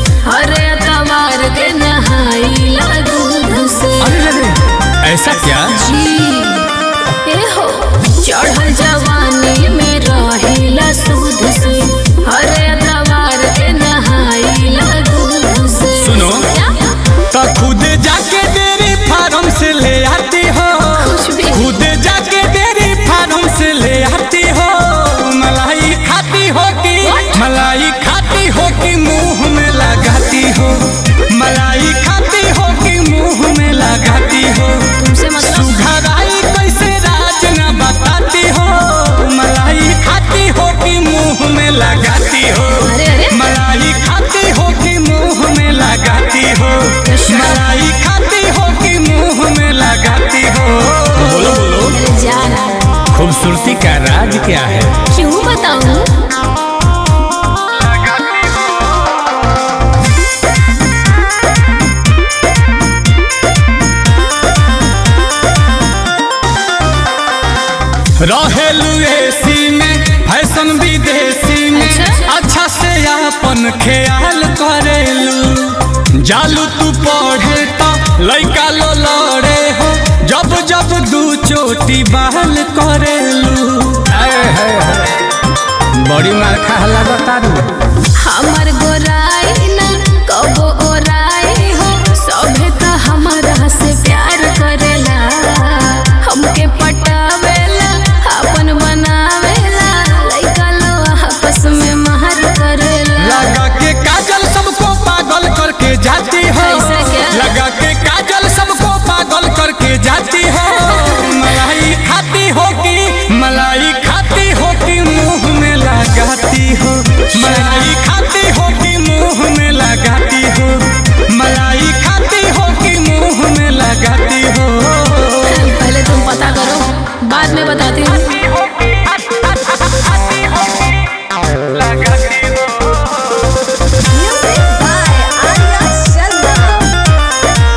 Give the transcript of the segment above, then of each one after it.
हरे तवार के नहाइला दूध से अरे अरे ऐसा क्या जी ए हो चढ़ल जवानी में रहिला सूद से हरे तवार के नहाइला दूध से सुनो। क्या? तो खुद जाके डेरी फार्म से ले आती हो कुछ भी खुद जाके डेरी फार्म से ले आती हो मलाई खाती हो कि What? मलाई खाती हो कि मुंह में लगाती हो मलाई खाती हो कि मुंह में लगाती हो तुमसे मतलब सुघराई कैसे राज न बताती हो मलाई खाती हो कि मुंह में लगाती हो अरे अरे मलाई खाती हो कि मुंह में लगाती हो अच्छा। मलाई खाती हो कि मुंह में लगाती हो बोलो बोलो अरे जाना खूबसूरती का राज क्या है क्यों बताऊं रहेलू एसी में फैशन विदेशी में अच्छा। अच्छा से अपन ख्याल करेलू जालू तू पढ़े तो लइका लो लड़े हो जब जब दू चोटी बहल करेलू बड़ी मार खाला बतारू हमर गोराई ना कबो ओराई हो सभे त हमरा से प्यार करेला हमके पटावेला अपन बनावेला लइका लो आपस में महर करेला लगा के काजल सबको पागल करके जाती हो ऐसा क्या? लगा के काजल सबको पागल करके जाती हो मलाई खाती हो कि मलाई खाती हो कि मुंह में लगाती हो मलाई खाती हो कि मुंह में लगाती हो मलाई खाती हो कि मुंह में लगाती हो पहले तुम पता करो बाद में बताती हूँ Music by Arya Sharma.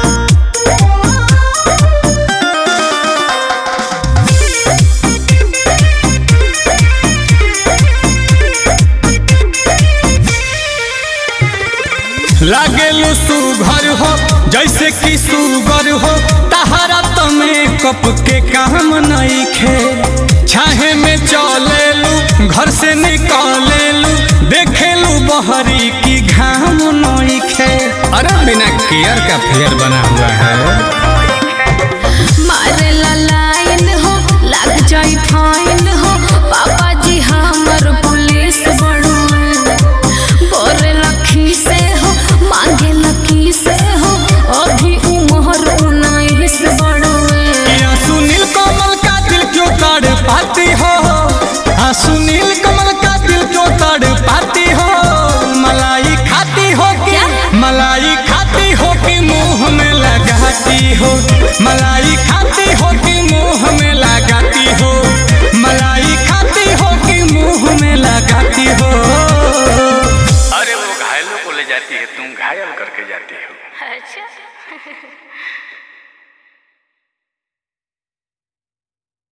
लागेलू सुघर हो जैसे कि सुगर हो तहरा तो मेकअप के काम नहीं खे छाहे में चलेलू घर से निकलेलू देखेलू बहरी की घाम नहीं खे अरे बिना केयर का फेयर बना हुआ है मारे ला लाइन हो लग जाई फाइन हो पापा जी हमर पुलिस बड़ुए बोरे लखी से हो मांगे लकी से हो अभी उमर उन्नीस बड़ुए या सुनील कमल का दिल क्यों तड़ पाती हो हाँ सुनील कमल का दिल क्यों तड़ पाती हो मलाई खाती हो कि क्या? मलाई खाती हो कि मुंह में लगाती हो मलाई खाती हो कि मुंह में लगाती हो मलाई खाती हो कि मुंह में लगाती हो अरे वो घायलों को ले जाती है तुम घायल करके जाती हो अच्छा